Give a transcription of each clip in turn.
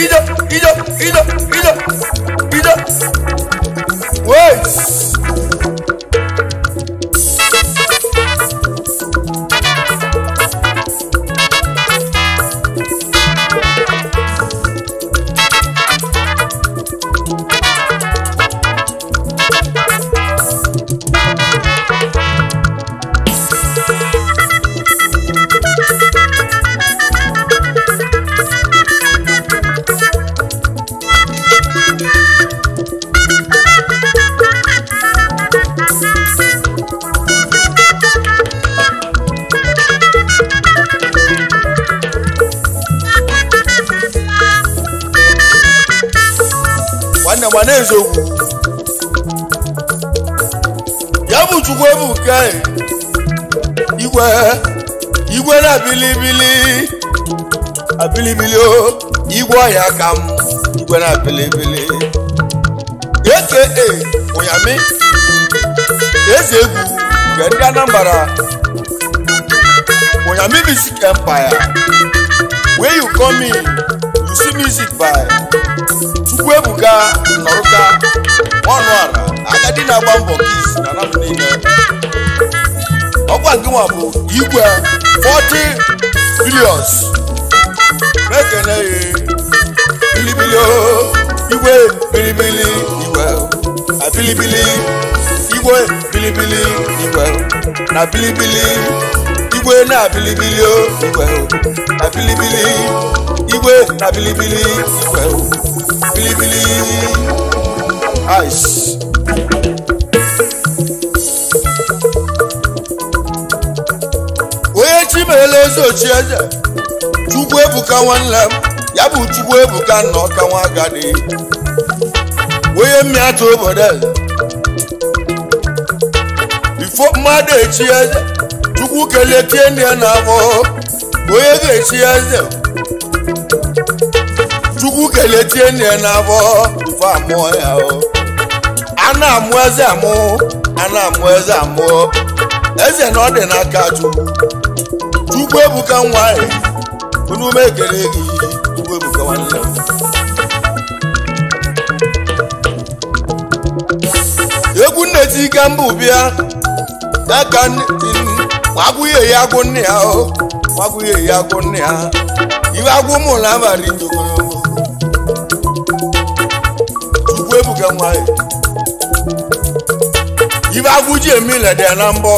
ije ije ije ije ije wait nwanne m na eziokwu ya bụ chukwu ebuka igwe igwe na bilibili abilibili o igwe ọhịa ka m igwe na bilibili aka ụyami eze egwu nke ndị anambra ụyami music empire where you come in you see music by chukwuebuka nọrụka ọnụ ala agadi na-agba mbọ kis na anapụ niile ọkwa nke nwa bụ igwe 40 bilions na-ekene ya bilibili o igwe bilibili igwe abilibili igwe bilibili igwe na bilibili igwe na abilibili o igwe na bilibili igwe na bilibili igwe bilibili ice. onye chimele eze ochie eze chukwu ebuka nwanne m ya bụ chukwu ebuka nna ọka nwa agadi onye mmiatụ obodo eze bifo mmadụ echi eze chukwu kelee tie ndị ya na-abụ onye ga-echi eze chukwu kelee tie nne ya na-abọ bifo amụọ ya o a na-amụ eze amụ a na-amụ eze amụ eze na ọ dị n'aka chukwu chukwu ebuka nwa ya unu m ekele gị chukwu ebuka nwanne m egwu nneti ike mbụ bịa aka nwagwuye ya agwụ nne ya o nwagwuye ya agwụ nne ya iwe agwụ mụrụ abalị ogologo chukwu ebuka nwanyị ibe agwụji eme ilede na mbọ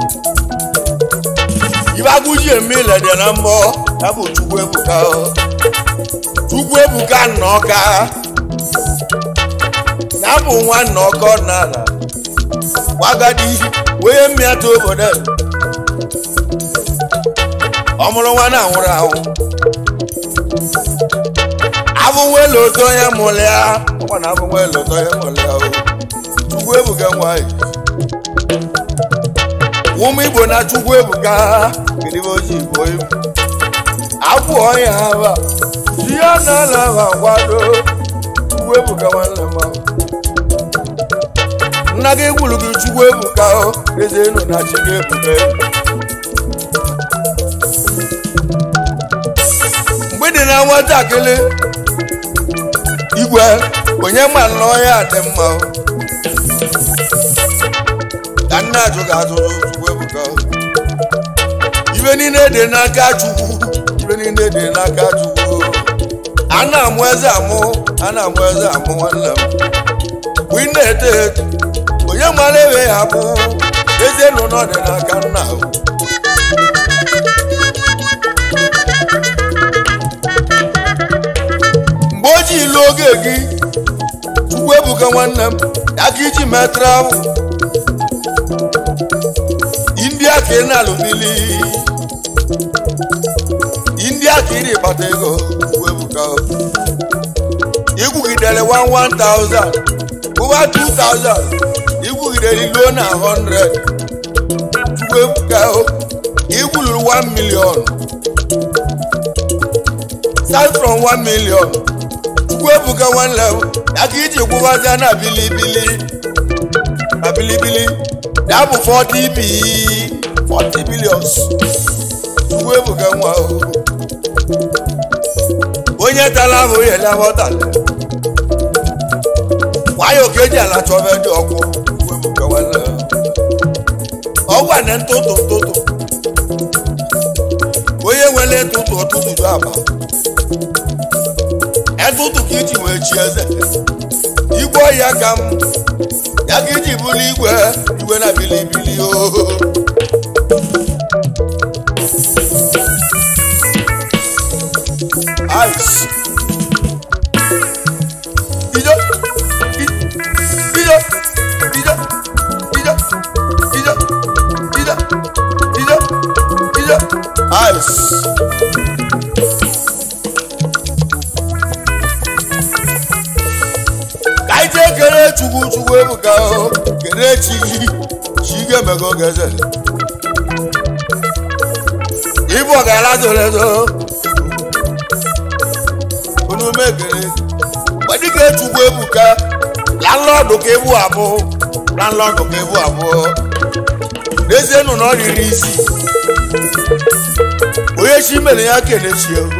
ibe agwụji eme ilede na mbọ ya bụ chukwu ebuka chukwu ebuka nna ọka ya bụ nwa nna ọka ọdịnala gwagadi wee mmịata obodo ọ mụrụ nwa na anwụrụ anwụ abụnwele oto onye mụrụ ya ọkwa na abụnwele oto onye mụrụ ya o chukwu ebuka nwanyị ụmụ igbo na chukwu ebuka kedebe oji igbo egwu abụ ọnya aba ihe na-ala aba kwado chukwu ebuka nwanne m ahụ. nna gị gwuru gị chukwu ebuka o eze enu na chi gị ebuka mgbe dị na nwatakịrị igwe onye ma na ọhịa dị mma o. ka nna ajụ ga-ajụ chukwu ebuka o. ibe niile dị n'aka chukwu ibe niile dị n'aka chukwu o. a na-amụ eze amụ a na-amụ eze amụ nwanne m mgbe ị na-eto eto onye mara ebe ya bụ eze nọ n'ọdị n'aka nna o. mgbe o ji ilu oge gị chukwu ebuka nwanne m ya ka iji metara ahụ india ka ị na-alụbili india ka ị na-ekpata ego chukwu ebuka igwugidere 1000 ụba 2000 igwugidere iluo na 100 chukwu ebuka igwuluru 1 million start from 1 million chukwu ebuka nwanne m ya ka iji gwụbaza na bilibili na bilibili ya bụ 40 bi 40 billions chukwu ebuka nwa o onye tala ahụ yele aghọtala nwayọ ka eji ala chọba dị ọkụ webụkawala ọgwa na ntụtụ ntụtụ onye nwere ntụtụ ọtụtụ ju aba etụtụ ka iji wee chi eze igwe ọhịa ka m ya ka iji bụrụ igwe igwe na bilibili ooo ice. Ijo, i- ijo, ijo, ijo, ijo, ijo, ijo, ijo, ice. Ka anyị jee kere Chukwu Chukwu ebuka o kere chi gị chi ga-emego geze ibu ọgara zoro ezo unu megere gbadike chukwu ebuka landlọdụ ka ebu abụ landlọdụ ka ebu abụọ n'ezie nụ na ọ riri isi onye chi mere ya kelechi ego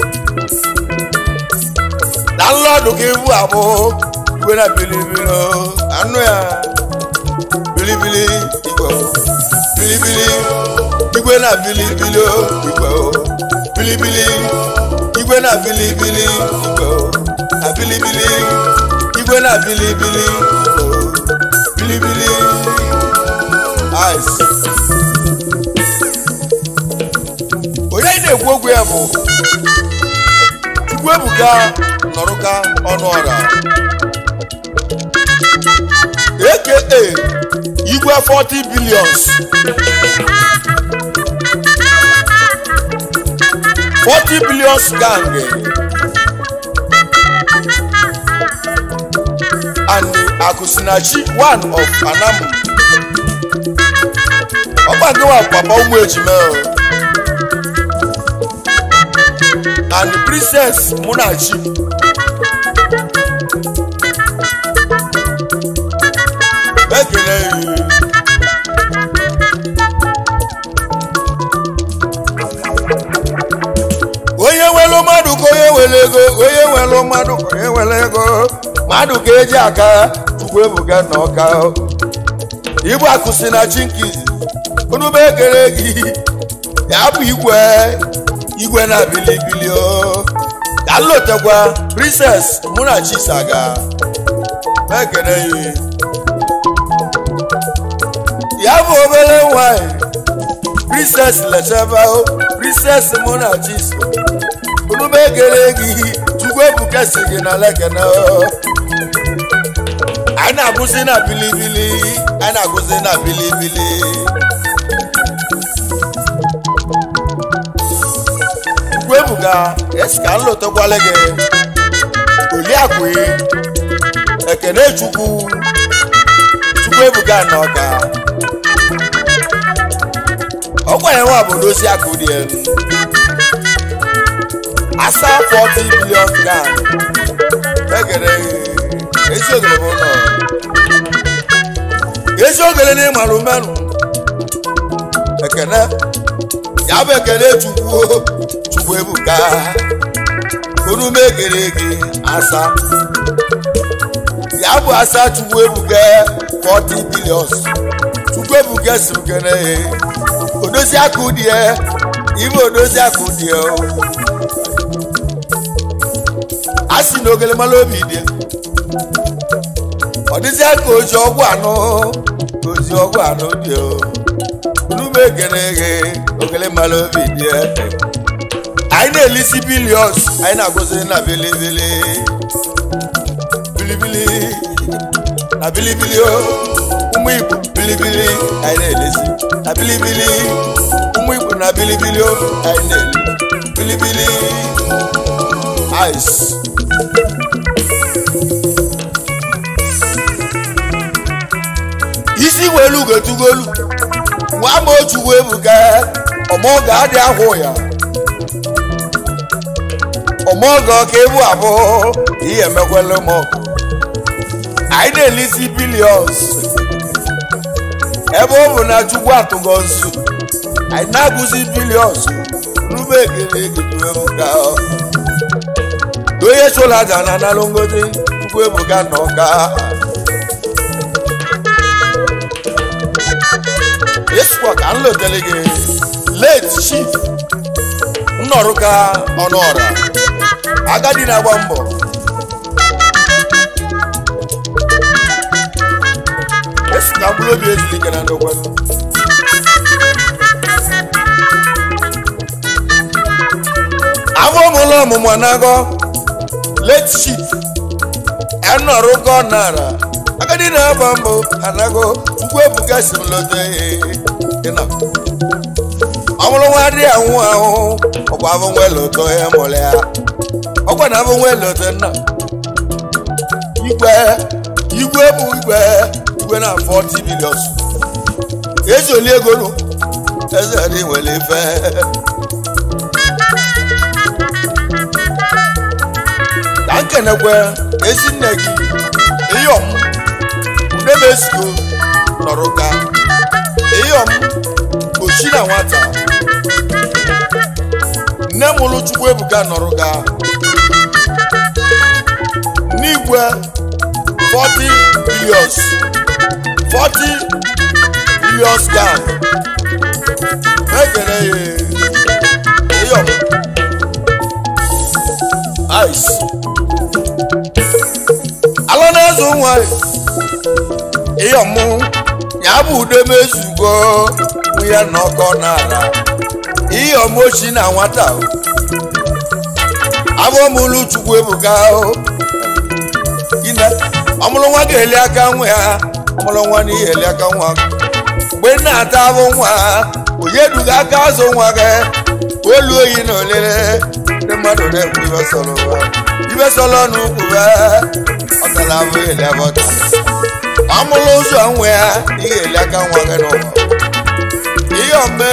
landlọdụ ka ebu abụ igwe na bilibili o, anụ ya bilibili igwe o, bilibili igwe na bilibili o, igwe o, bilibili igwe na bilibili igwe o, na bilibili igwe na bilibili igwe o, bilibili ice. onye anyị na-ekwu okwu ya bụ Chukwuebuka nọrụka ọnụ ọra aka igwe 40 billions 40 billions gang and akusinachi one of anamu ọgbagowa papa ụmụ ejima o. and princess munachi ekele yi. onye nwere mmadụ ka onye nwere ego onye nwere mmadụ ka onye nwere ego mmadụ ka eji aka Chukwuebuka na ọka igbu akụsi na chinkizi onube ekele gị ya bụ igwe igwe na bilibili o ka nlotekwa princess munachi saga ekele yi ya bụ obere nwanyị princess lecheba o princess monachis onube ekele gị Chukwuebuka si gị na lekene o anyị na-agụzi na bilibili anyị na-agụzi na bilibili Chukwuebuka esi ka m lotekwala gị Oliakụ ekene Chukwu Chukwuebuka na ọka ọkwa ya nwa bụ dozi akụ dị elu asa 40 billion gan egere ezi ogere bụ ụlọ ezi ogere na ịmarụ mmerụ ekene ya bụ ekene chukwu Chukwuebuka onume egere gị asa ya bụ asa Chukwuebuka 40 billions Chukwuebuka si kene odozi akụ dị ya ibe odozi akụ dị ya a sị na ogele mara obi dị ọ dịzịa ka oji ọgwụ anụ oji ọgwụ anụ dị o unu ekene ghe ogele mara obi dị anyị na-elisi bilions anyị na-agụzi na bilibili bilibili na bilibili o ụmụ igbo bilibili anyị na-elesi na bilibili ụmụ igbo na bilibili o anyị na-eli bilibili ice isi welu ugochugolu nwa ma Chukwuebuka ọmọgọ adị ahụ ya ọmọgọ ka ebu abụọ ihe emekwala m ọgụ anyị na-elisi bilions ebe ọ bụ na Chukwu atụgo nzu anyị na-agụzi bilions rube ekele Chukwuebuka onye chụrụ aja na analụ ngozi chukwu ebuka na ọka ịsụkwa ka m lotele gị late chief nnọrụka ọnụ ọra agadi na-agba mbọ esi ka mkpụrụ obi ezulike na ndokwa afọ mụlụ ọmụmụ anago late chief enọrụkọ nara agadi na-agba mbọ anago chukwu ebuka si m lote ịnọ ọmụrụ nwa dị anwụ ahụ ọkwa afọ nwe loto ya mụrụ ya ọkwa na afọ nwe loto nna igwe igwe bụ igwe igwe na 40 bilion ezoli ego nụ eze dị nwere ife ka nkenekwe ezi nne gị iyom udemesigo nọrọ ka iyom ochi na nwata nne mụrụ chukwu ebuka nọrọ ka n'igwe 40 billions 40 billions gang ekele ya iyom ice ala na-azụ nwa iyom ya bụ udemezugo nwunye na ọkọ n'ala iyom ochi na nwata abụọmụlụ chukwu ebuka ine ọmụlụ nwa ga-eli aka nwa ya ọmụlụ nwa na ihe eli aka nwa mgbe ị na-ata abụ nwa onye duga aka azụ nwa gị olu oyi na olile ndị mmadụ na-ekwu ibe sọrọ ụwa ibe sọrọ n'ukwu ọ tara abụ eli abọta ọmụlụ ụzọ nwa ya ihe eli aka nwa gị n'ụwa ihe ome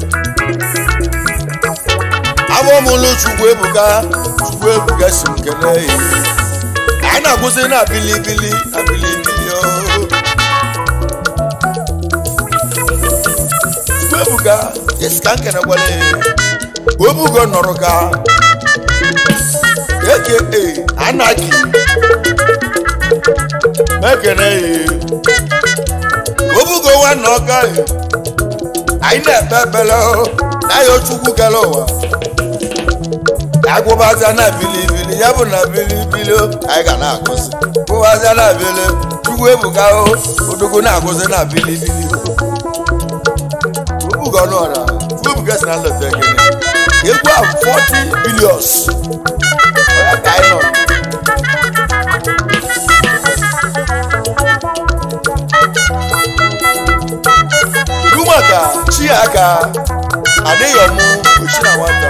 abụọmụlụ chukwu ebuka chukwu ebuka si m kelee ya anyị na-akwụsị na bilibili na bilibili ebuka esi ka nkene gwara obugo nọrọ ka eke anaki mekene obugo nwanne ọka anyị na-ekpe ekpere na ya chukwu kere ụwa agwụbaza na bilibili ya bụ na bilibili anyị ga na-agụzi gwụbaza na bili chukwu ebuka odogwu na-agụzi na bilibili obugo ọnụọra chukwu ebuka si na nleta ekene egwu a 40 bilions ọya ka anyị nọ iru maka chi aka adịghị ọmụ ochi na nwata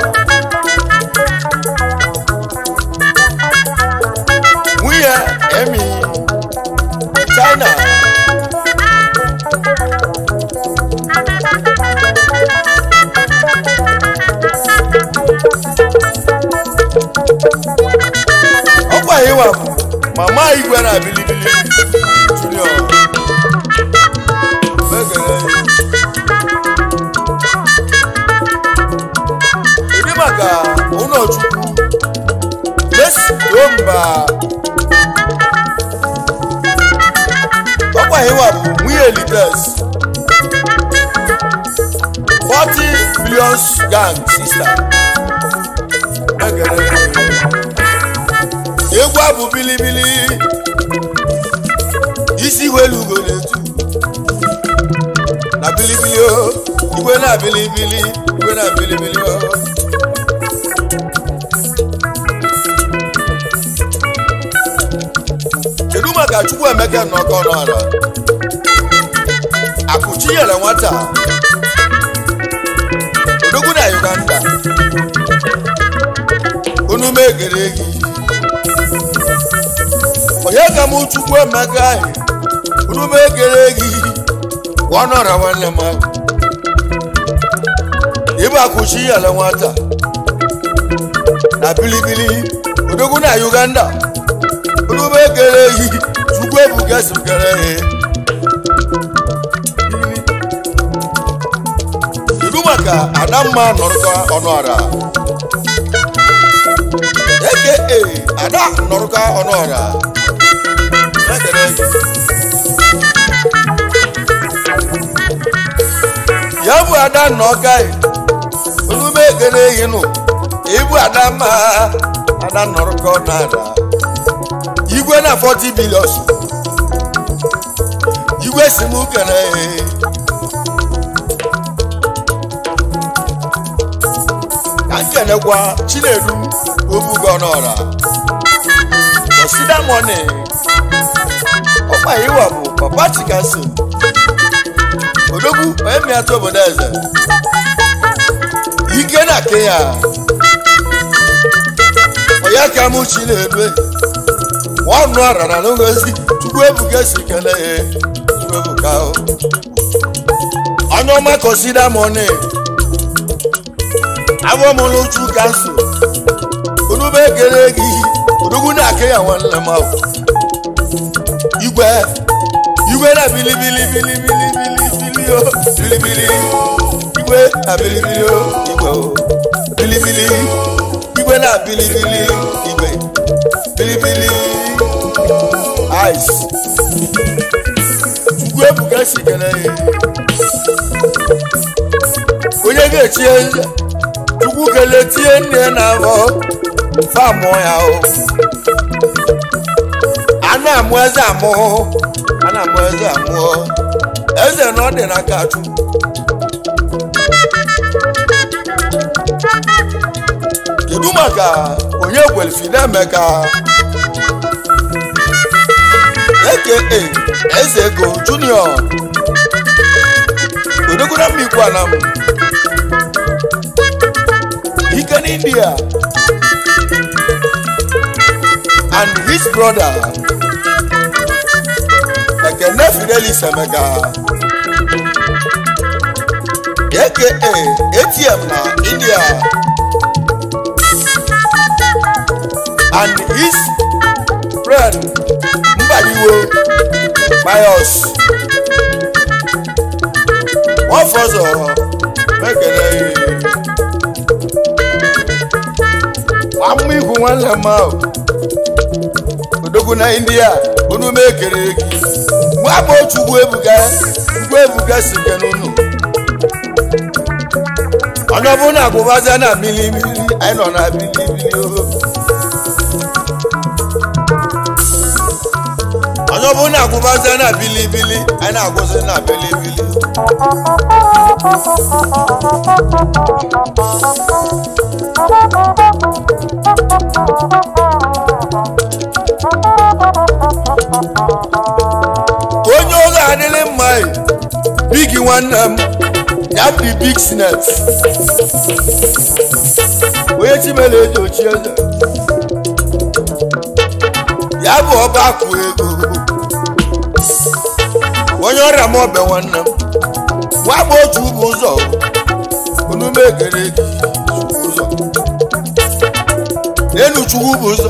nwunye emi china ọkwa ịwa bụ mama igwe na bilibili junior megere ịdị maka ụlọchukwu mesi mba ọkwa ịwa bụ nwunye elites 40 billions gang sister megere egwu abụ bilibili isi welu ugo na-etu na bilibili o igwe na bilibili igwe na bilibili o kedu maka chukwu emeka nnọkọ n'ala akụchi nyere nwata odogwu na uganda unu megere gị onye ka m chukwu emeka anyị unu megere gị ọnọrọ nwanne m ahụ ịbụ akụchi nyere nwata na bilibili odogwu na uganda olùbẹ kere yìí ṣùgbọ́n èbùkẹ́ sùn kẹrẹ yìí. ìlú màkà àdámà nọ̀rọ̀kọ ọ̀nà àrà. aka ada nọrụka ọnụọra ekele gị ya bụ ada nna ọka olume ekele gị nụ ibu ada mma ada nọrụka ọ na-ada igwe na 40 bilion igwe si m kele ka nkelekwa chinedu obugo n'ọra kọsida mọni ọkpa iwa bụ papa chikaso odogwu onye mịata obodo eze ike na kenya onye ka mụ chinedu ọnụ arara n'ogozi chukwu ebuka si kele ya chukwu ebuka onye ọma kọsida mọni abụọmụlụ uchu kansụl onube ekele gị odogwu na-ake ya nwanne m ahụ igwe igwe na bilibili bilibili bilibili o bilibili igwe na bilibili o igwe o bilibili igwe na bilibili igwe bilibili ice chukwu ebuka si kele ya onye ga-echi eze chukwu kelee tie nne na abọ famụ ya o a na-amụ eze amụ a na-amụ eze amụ eze na ọ dị n'aka chukwu kedu maka onye gwelfina emeka aka eze ego junior odogona mmikwu anam ike n'india and his brother ekene fidelis emeka aka atm na india and his friend mbadiwo bios wọ́n fọ́sọ̀ mẹ́kẹ̀lẹ́ wàá mú ihu wọn lẹ̀ mọ́ o odogwu na india onu mekere gị nwa bụ otu ugwu ebuga ugwu ebuga si nke n'ụlọ onye ọbụla agụbaza na bilimili anyị nọ na bilimili o onye ọbụla agụbaza na bilibili anyị na-agụzi na bilibili onye oge adịghị mma bigi nwanne m ya bụ big snet onye chimere eji ochi eze ya bụ ọba akụ ego onye ọrịa m ọbịa nwanne m nwa bụ otu ụbụ ụzọ onume ekere gị ụzọ n'elu chukwu bụ ụzọ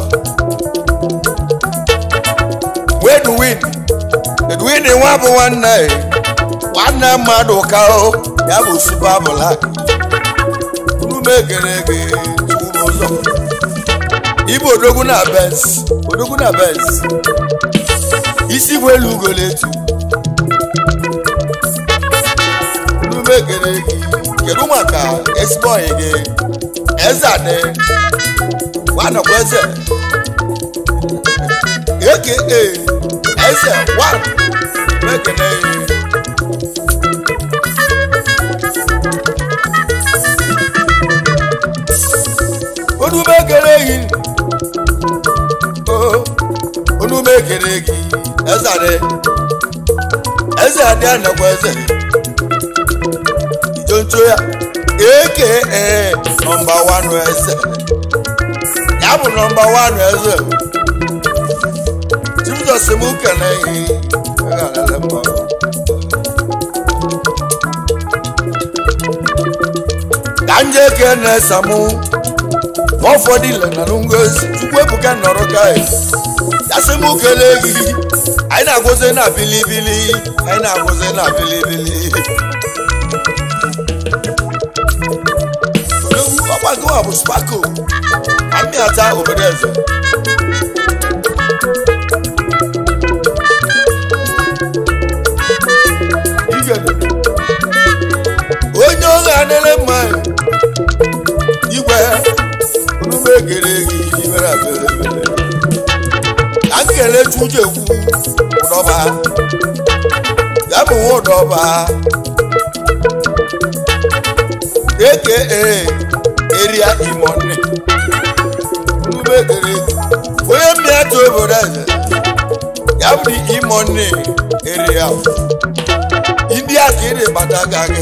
wedwin edwin nwa bụ nwanne nwanne mmadụ ka o ya bụ supa blak onume ekere gị chukwu bụ ụzọ ibu odogwu na bens odogwu na bens isi bụ elu ugoletu onume ekere gị kedu maka ezigbo ọyị gị eze adị nwanọkwa eze aka eze one mekene onume ekere gị onume ekere gị eze adị eze adị anọkwa eze ijoncho ya eke nọmba wan eze ya bụ nọmba wan eze jizọs m kene ihe ka nje kene samụ ụfọdụ ile na ngozi chukwu ebuka nọrọ ka ya sị m kele gị anyị na-agwụzi na bilibili anyị na-agwụzi na bilibili ọkwa gịnwa bụ spako amịata obodo eze igede onye oge adịrị mma igwe onume gere gị ibere abere ka m kele chuju egwu ụdọba ya bụ nwa ụdọba aka eria imonne onume gere gị onye mmịata obodo eze ya bụ dị imonne eria ndị a ka ị na-ebata gaghị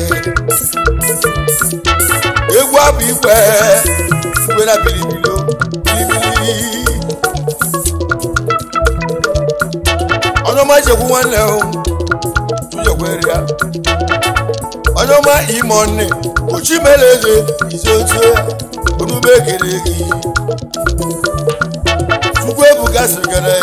egwu abụ igwe igwe na bilibilo bilibili onye ọma jekwu nwanne hụ tụjekwere ya onye ọma ime ọnne uchi mere eze isi otu onube kere gị chukwu ebuka sịrịgara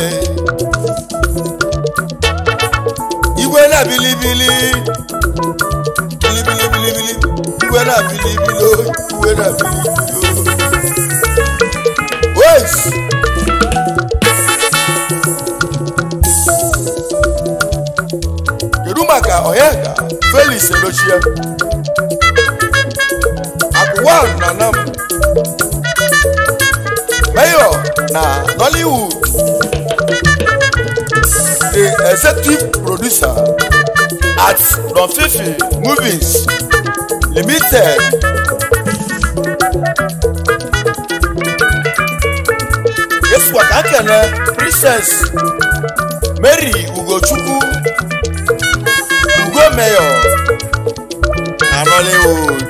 igwe na bilibili bilibili bilibili igwe na bilibili igwe na bilibili wes kedu maka onyeka felix edochie akụwan na nam mayor na nollywood the executive producer at Don Fifi Movies Limited. Yesu akakene Princess Mary Ugochukwu Ugo Mayor na Nollywood.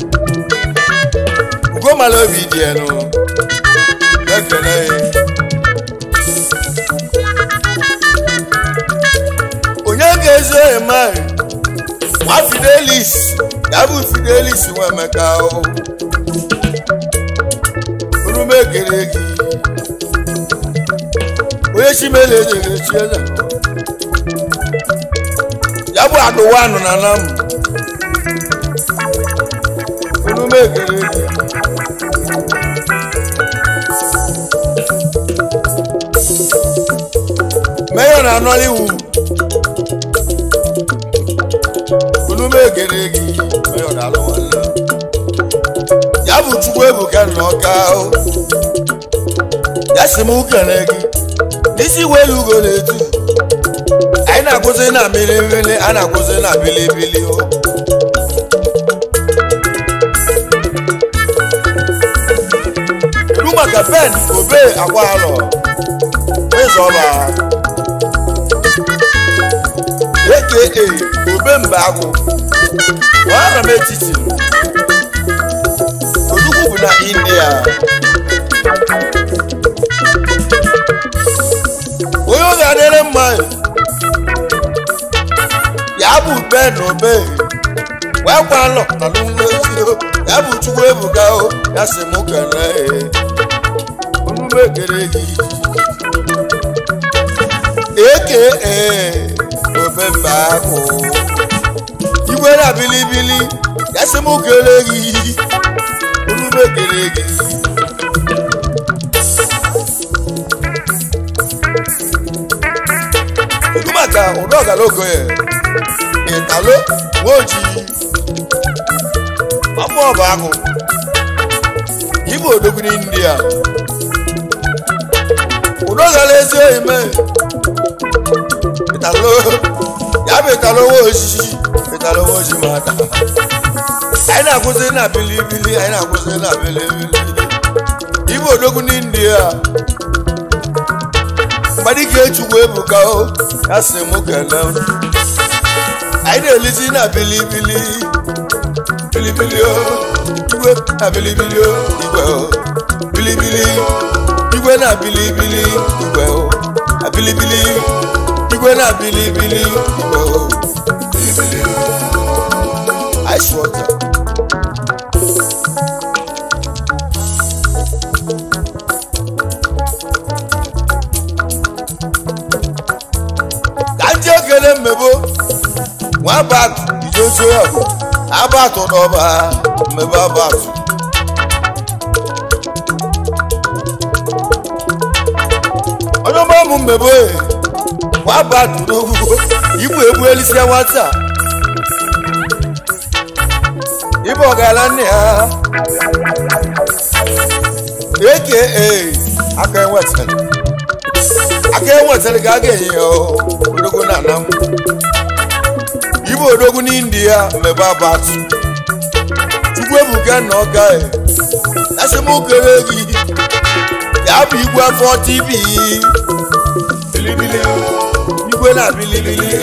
Ugo Malobi dị enu. Ekele ya. onye ga-ezo eme nwa fidelis ya bụ fidelis nwa emeka orume ekele gị onye chimele enyere chi eze ya bụ adụwa nọ na nam orume ekele gị meyo na nollywood onume egere gị onye ọ na-alụ nwanne ya bụ chukwu ebuka na ọka ahụ ya si m kene gị n'isi welu ugo na-etu anyị na-akwụsị na mmiri mmiri a na-akwụsị na bilibili o kedu maka ben obe akwa alọ ịzọba aka obe mba agwụ wara m etiti olugbu bụ na india onye ọ ga-adịrị mma ya bụ ben obe wee kwa nọ na n'ụlọezi ya bụ chukwu ebuka o ya si m kelee omume kere gị eke obe mba ahụ igwe na bilibili ya sị m kele gị omume kere gị kedu maka ụdọ ọgalogo ya ịtalo nwoji ọmụ ọba ahụ igbo odogwu n'india ụdọ gara ezi oyi mee ìtàló yàbí ìtàló owó òṣìṣì ìtàló owó òṣì máa dà àyìn náà kún sí náà bilibili àyìn náà kún sí náà bilibili ibo odogwu ní india mmadike echukwu ebuka o ya sị mụ kele àyìn náà elisi náà bilibili bilibili o igwe na bilibili o igwe o bilibili igwe na bilibili igwe o na bilibili igwe na bilibili igwe o bilibili ice water. ka ndị okele mmebo nwa abatụ ijoso ya bụ abatụ n'ọba mmebe abatụ mmebe wabatudogwu igbu egbu elisia nwata ibe ọgala nne ya eke aka enwetara aka enwetara ka a ga-enye ya odogwu na anam ibe odogwu n'india mmebe abatu chukwu ebuka na ọka esemokere gị ya bụ igwe afọ tv bilibili igwe na bilibili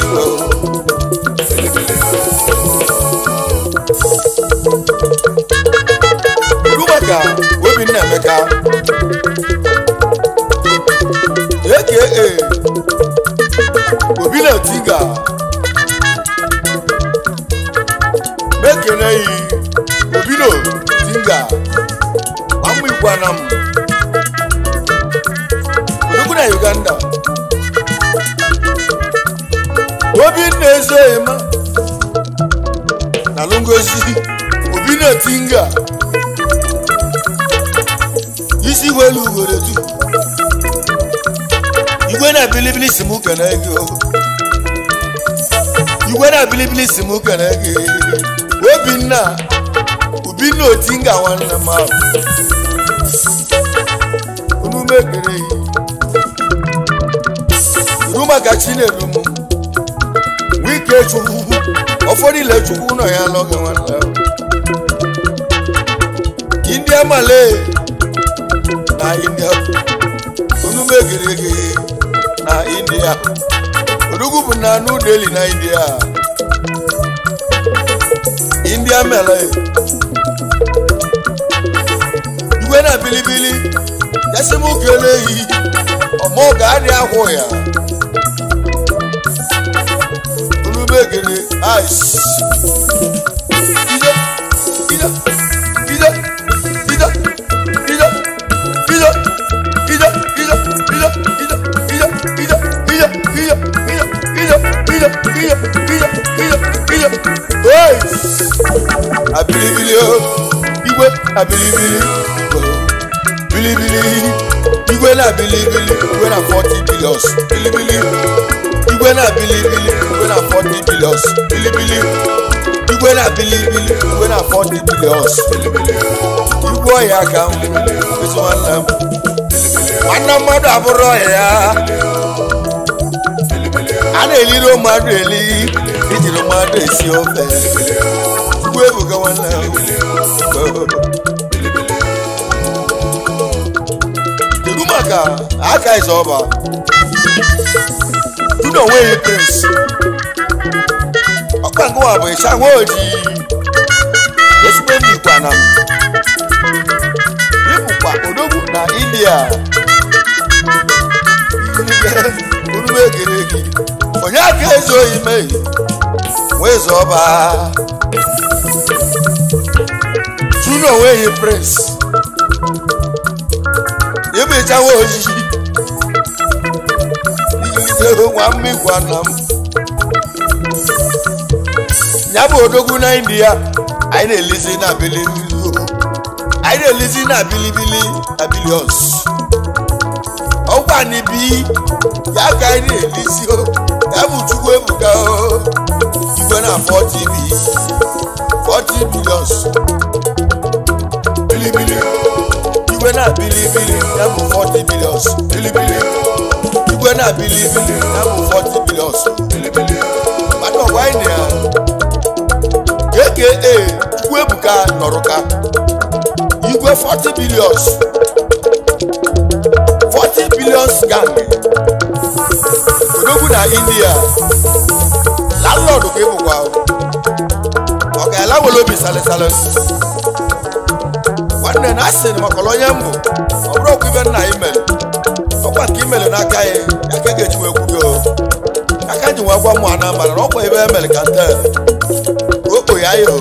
kedu maka obinna emeka aka obi na tiga mekene yi obino tinga amụ igwana m odogwu na uganda obinna ezoghima na lungozi obinna tinga isi welu ugoro tu igwe na bilibili si mụ kene gị o igwe na bilibili si mụ kene gị obinna obinna otinga nwanne m ahụ unu mekere yi uru maka chinedu m wike chukwu ụfọdụ ile chukwu nọ ya n'oge nwanne ahụ india malay na india unu megere gị na india odugwu bụ na new delhi na india india mele igwe na bilibili yasimukele yi ọmọ ga-adị ahụ ya unu megere ice ide ide ide ide ide ide abilibili igwe abilibili bilibili igwe na bilibili igwe na 40 billions bilibili igwe na bilibili igwe na 40 billions bilibili igwe na bilibili igwe na 40 billions bilibili igwe ọhịa ka m ezi nwanne m nwanne mmadụ abụrụ ọhịa a na-eliri mmadụ eli ijiri mmadụ esi ofe igwe ebuga nwanne m kedu maka aka eze ọba judo onweghị prince ọkpa ngụwa bụ ịcha nwa ojii ezigbo ndị ikwana m ịbụkwa odogwu na india orume egere gị onye aka eze oyi meghị wee zọba juno onweghị prince ịbụ ịchawa ojiji ijide nwa mmigwa nna m ya bụ odogwu na india anyị na-elezi na bilibili anyị na-elezi na bilibili na bilions ọkwa n'ibi ya ka anyị na-elezi o ya bụ chukwu ebuka o igwe na 4 tv 40 bilions bilibili igwe na bilibili ya bụ 40 bilions bilibili igwe na bilibili ya bụ 40 bilions bilibili mmadụ ọgwa anyị na ya aka chukwu ebuka nọrụka igwe 40 billions 40 billions gang odogwu na india landlord ka ịbụkwa ọ ga-ala were obi salịsalị nwanne na asị na makọrọ onye mbụ ọ bụrụ ọkwa ibe nna imere ọkwa nke imere n'aka ya ya ka ga-eji wee kwugo aka ji wee gwa mụ ana mara na ọkwa ebe emere ka nte okpo ya yo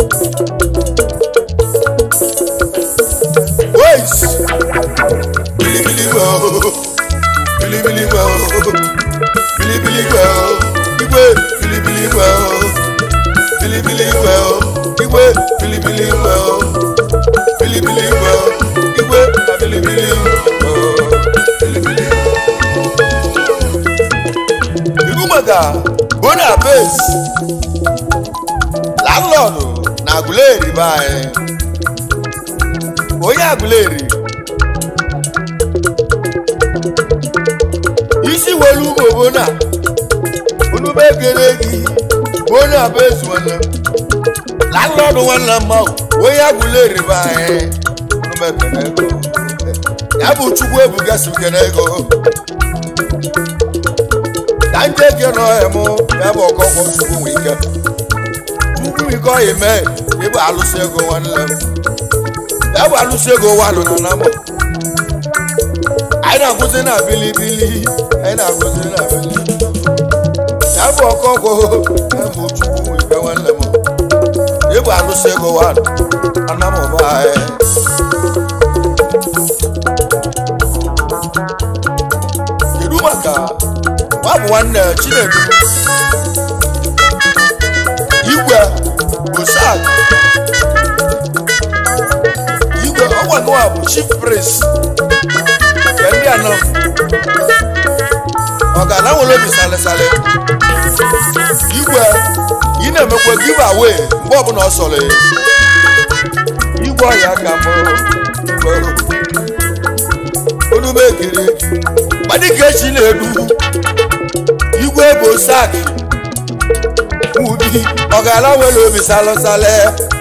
Boys! Bilibili go! Bilibili go! Bilibili go! Igwe! Bilibili go! Bilibili go! Igwe! Bilibili go! Bilibili go! Igwe! Bilibili go! Bilibili maka bonabes landlọdụ na agụleri be anyị onye agụleri isi welu ugbo bona onube gere gị bonabes nwanne landlọdụ nwanne mmanwụ onye agụleri be anyị onume kene ego ya bụ chukwu ebuga si kene ego ka ndị eke nọ emu ya bụ ọkọkọ chukwu nwe ike chukwu ike ọyị mee ịbụ alụsị ego nwanne m ya bụ alụsị ego walụ nọ na mụ anyị na-agụzi na bilibili anyị na-agụzi na bilibili ya bụ ọkọkọ ya bụ chukwu nwe ike nwanne m ịbụ alụsị ego walụ anamụba anyị kedu maka ọ bụ nwanne chinedu igwe bosak igwe ọgwanụwa bụ chief priest nke ndị anọ ọgana nwere obi salịsalị igwe ị na-emekwa give away mgbe ọbụla ọ sọrọ ya igwe ọya ka mbụ onume ekiri gbadika echi na-edu igwe bụ sak ubi ọgara nwere obi salụsalị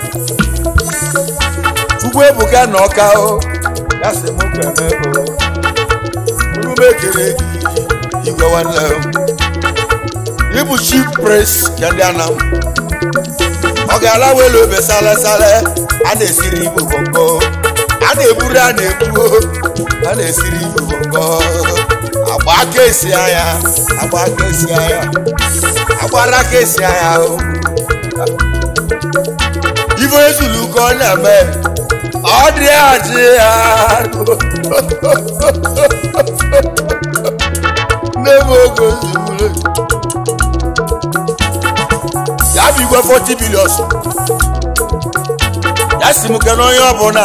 chukwu ebuka na ọka o ya sị m kweme o onume ekiri igwe nwanne m ịbụ chief pres ka ndị anam ọgara nwere obi salụsalị a na-esiri igbo bongo a na-eburu a na-ebu a na-esiri igbo bongo agba aka esi anya agba aka esi anya agbara aka esi anya o ife ezulu ka ọ na-eme ọ dị adị ya n'ebe oge ozugbo ya bụ igwe 40 bilion ya si m kene onye ọbụla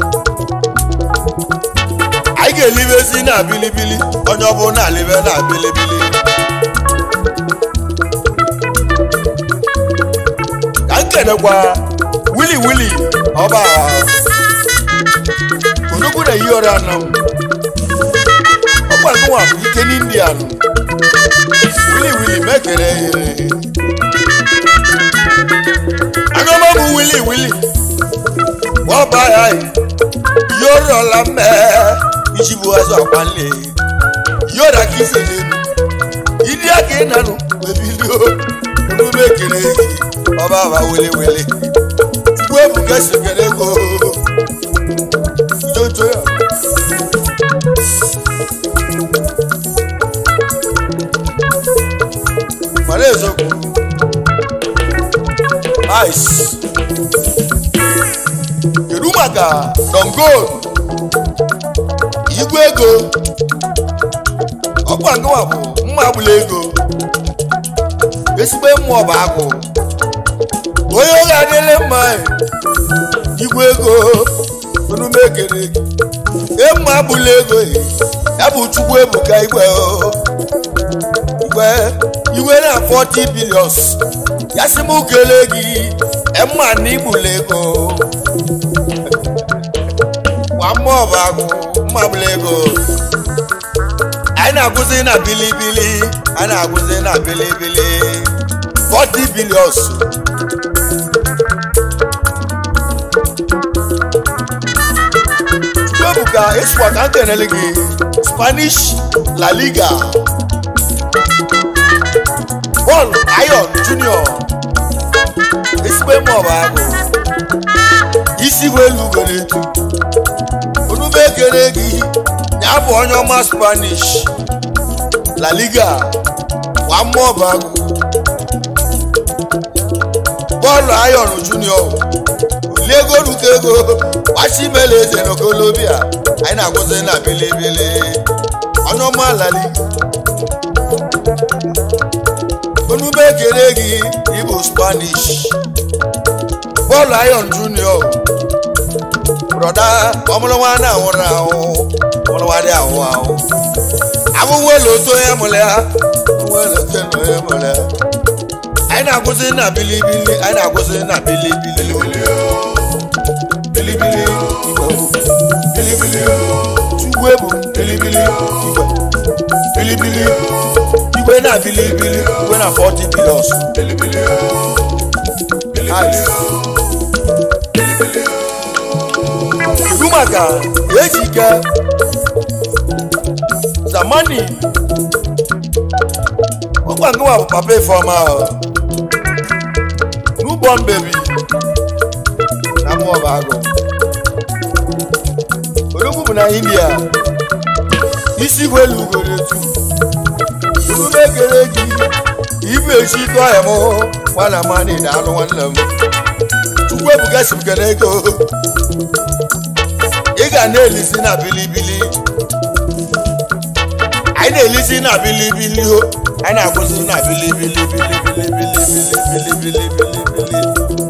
anyị ga-elibezi na bilibili onye ọbụla alibe na bilibili ka m kenekwa wili wili ọba onugbu na eyi ọrụ anọ ọkwa gụnwa bụ ike n'indian wili wili mekere agọma bụ wili wili ọba ya yóò rọla mẹ ìṣubú ẹsọ àpánlẹ yóò rà kí sèlè ìdí àké nànú bèbí ló olú mẹkẹrẹ ọba àbá wẹlẹwẹlẹ tukú ebùkẹ sèkẹrẹ kó jójó yà. mọ̀lẹ́ ìsọkù ice kedu maka dongol igwe ego ọkwa ngụwa bụ mma agbụla ego ezigbo mmụọ bụ akụ onye oge adịla mma igwe ego onume ekere e mma agbụla ego ya bụ chukwu ebuka igwe igwe igwe na 40 bilions ya sị m kelee gị emma na igbula ego nwa mmụọ bụ agụ mma bụla ego anyị na-agụzi na bilibili anyị na-agụzi na bilibili 40 bilions chukwuebuka ịsụkwa ka m kenele gị spanish la liga paul ayon junior ezigbo mmụọ bụ agụ isi welu ugoro etu onube ekere gị ya bụ onye ọma spanish la liga nwa mmụọ bụ agụ bọọlụ ayọn junior oliego ruta ego gbachimela eze n'okolobia anyị na-agụzi na bilibili onye ọma la liga onube ekere gị ịbụ spanish bọọlụ ayọn junior broda ọmụlụnwa na-anwụrụ anwụ ọmụlụnwa dị anwụ anwụ abụwo elu otu onye mụrụ ya nwe na-ete nọ ya mere anyị na-akwụsị na bilibili anyị na-akwụsị na bilibili bilibili igwe bilibili chukwu ebu bilibili igwe bilibili igwe na bilibili igwe na 40 billions bilibili kedu maka ejike zamani ọkwa nke nwa bụ papa ifeọma ahụ n'ụgbọ mbebi na mmụọba agụ odogwu bụ na india isi gwelu ugoro etu emume ekele gị ibu echi ike ọhịa m nwana mani na anụ nwanne m chukwu ebuka si m kene ego ị ga na-elisi na bilibili anyị na-elisi na bilibili ho anyị na-akwụsị na bilibili bilibili bilibili bilibili bilibili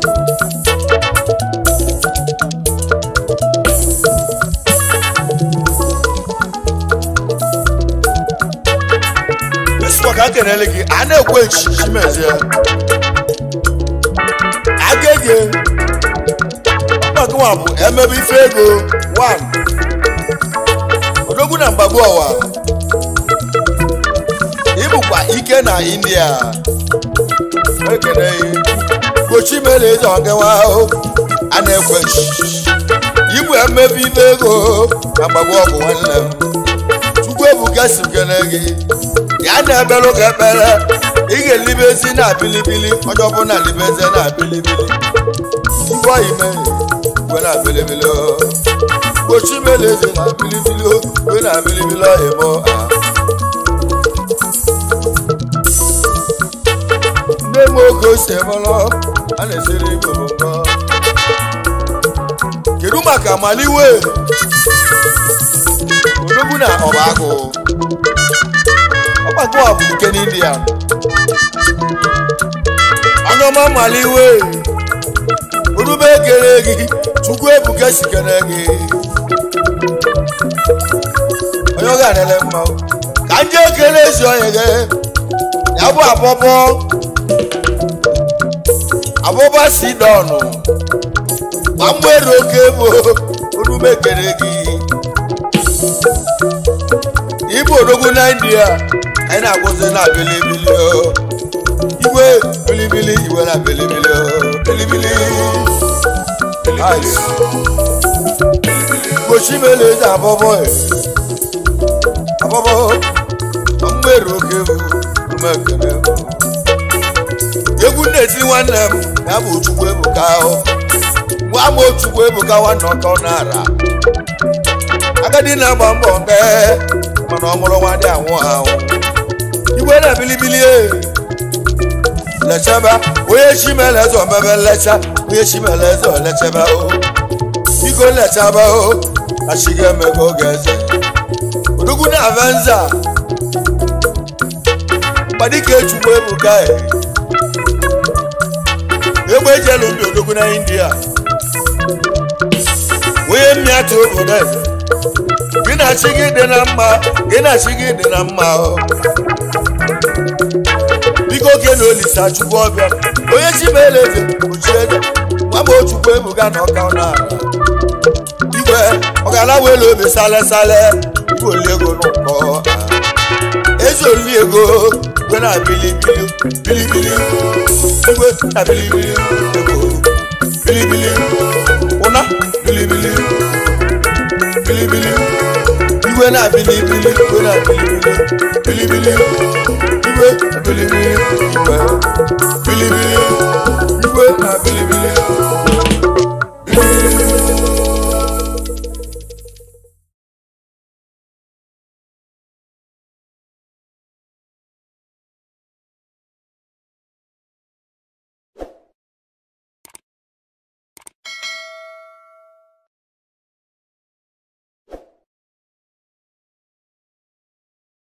esukwa ka m kenele gị a na-ekwe echichi mezie agege ọgbakọwa bụ emebe ife ego 1 odogwu na mgbagbu ọwa ịbụkwa ike na india ekene gochi mere eze ọgewa ahụ a na-ekwe ibu emebe ife ego na mgbagbu ọgwụ nwanne m chukwu ebuka si kene gị ya na-ebere ụka ekpere ị ga-elibezi na bilibili onye ọbụla libeze na bilibili ngwa ime igwe na bilibili gbochi mere eze na bilibili igwe na bilibili ọhịmụ nne m oge ose mụrụ a na-esiri igbo mbọ kedu maka maliwe odogwu na ọba agụ ọgbakọ a bụ nke n'india onye ọma maliwe orube ekele gị chukwu ebuka si kene gị onye ọ ga-anele mma ka ndị ekele ezi onye gị ya bụ abọbọ abọbọ si dọnụ ma mgbere oke bụ orube ekele gị igbo odogwu na india anyị na-akwụsị na bilibili o igwe bilibili igwe na bilibili o bilibili ice gbochi mele eze abọbọ e abọbọ mgbere oke bụ umekene egwu na-eti nwanne m ya bụ chukwu ebuka ahụ nwa m chukwu ebuka nwanne ọkọ na-ara agadi na-agba mbọ nke mana ọ mụrụ nwa dị anwụ anwụ igwe na bilibili e lechebe onye chimele eze omebe nlecha onye chimele eze olechebe o biko lechebe o achiga emego oge eze odogwu na avenza mgbadike chukwu ebuka e egbe ejelu ndị odogwu na india onye mmiatụ obodo eze gị na chi gị dị na mma gị na chi gị dị na mma o biko oke na olisa chukwu ọbịa onye chi ma ele eze kpuchie eze nwa m ochukwu ebuga na ọka na ala igwe ọgala welu obi sale sale igwe oli ego n'ụkọ eze oli ego igwe na bilibili bilibili igwe na bilibili ego bilibili ụna bilibili bilibili igwe na bilibili igwe na bilibili bilibili igwe na bilibili igwe bilibili